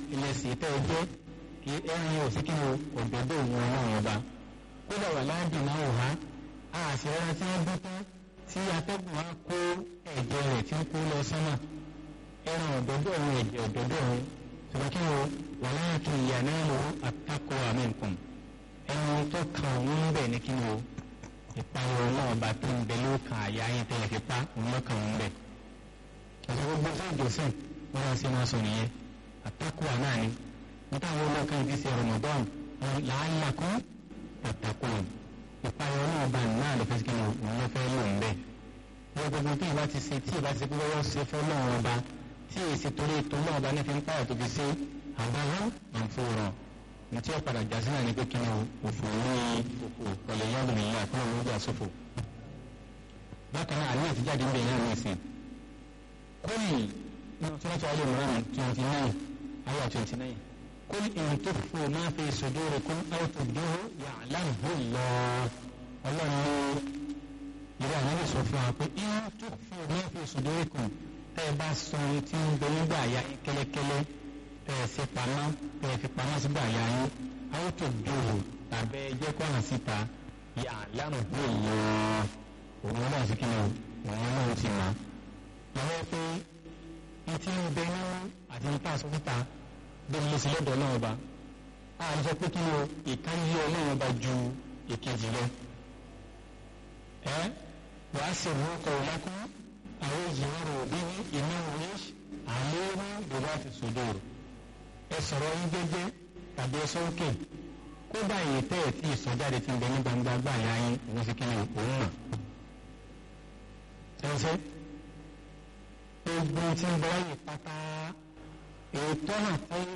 ìlẹ̀sìn tẹ́ ẹ jẹ́ kí ẹran yẹn ò sí kí ni òdòdó òun ọlọ́run ọba kódà wà láàdì náà wò há àṣìrẹ́ra tí wọ́n dún tán tí atẹ́gùn wa kó ẹ̀jẹ̀ rẹ̀ tí ń kó lọ sánmà ẹran òdòdó òun ẹ̀jẹ̀ òdòdó òun ṣùgbọ́n kí wọ́n wà láàkì ìyá náà lò àtakọ̀ àmì nǹkan ẹnu tó kan òun ń bẹ̀ ní kí ni o ìpayọ̀ náà bá tó ń bẹ ló kan àyà yín tẹ́lẹ̀ fi pa òun lọ́kàn òun bẹ̀. ọ̀sẹ̀ gbogbo fún ìjọsìn wọn náà ṣe máa sọ nìyẹn àtakọ̀ àná ni wọ́n táwọn olókan ti ṣe Ramadan làálàá kún àtakọ̀ ìpayọ̀ náà bá náà lè fẹ́ kí ni òun ló fẹ́ lò ń bẹ̀. wọ́n gbogbo tí ìbá ti ṣe tí ìbá ti ṣe pé wọ́n ṣe fẹ́ lọ́wọ́ ọba tí èsì torí ètò náà ọba ní fi ń pààyà tó fi ṣe àbáwọ́ àǹfọ̀rọ̀ ní tí ó padà já sí náà ní pé kí ni òfò ní òfò ọ̀lẹ̀ yọ̀dù nìyẹn àkúrò ló gbà sófò. bákan náà àníyàn ti jáde ń bẹ̀ náà ní ìsìn. kóyì ní twenty ayé mìíràn twenty nine ayé twenty nine kóyì ìrìn tó fò máa fi sòdóore kún áwòtò dúró ya'lamu Allah ọlọ́run ní ìrẹ́ àwọn ìsọ fún wa pé ìrìn tó fò máa fi sòdóore kún tẹ́ ẹ bá sọ ohun tí ń bẹ nígbà ya kẹ́lẹ́kẹ́lẹ́ tẹ́ ẹ fi pamọ́ tẹ́ ẹ fi pamọ́ sígbà ya yín àwọn tó dòwò tàbí ẹjẹ́ kọ́nà síta yà lánàá bí èèyàn òun náà sí kí ni òun náà ti mọ̀ lọ́wọ́ pé etí ń bẹ nínú àti nípa aṣọ síta bí mo sì lọ́dọ̀ náà ọba a sọ pé kí ni o ìkànnì ọlọ́run ọba ju èkejì lọ ẹ wàá sì rú ọkọ̀ ọ̀làkùn àwọn ìyàwó òbí ní iná wíṣ àléémú bùbá ti sòdòrò ẹ sọ̀rọ̀ yín jẹ́jẹ́ tàbí ẹ sọ́ọ́kè kódà yìí tẹ́ ẹ̀ tí ìsọjáde ti ń bẹ ní gbangba gbà yá yín òun sì kíni òun mọ̀. ṣẹ́ńṣẹ́ gbogbo tí ń bẹ wáyé pátá ètò náà táyé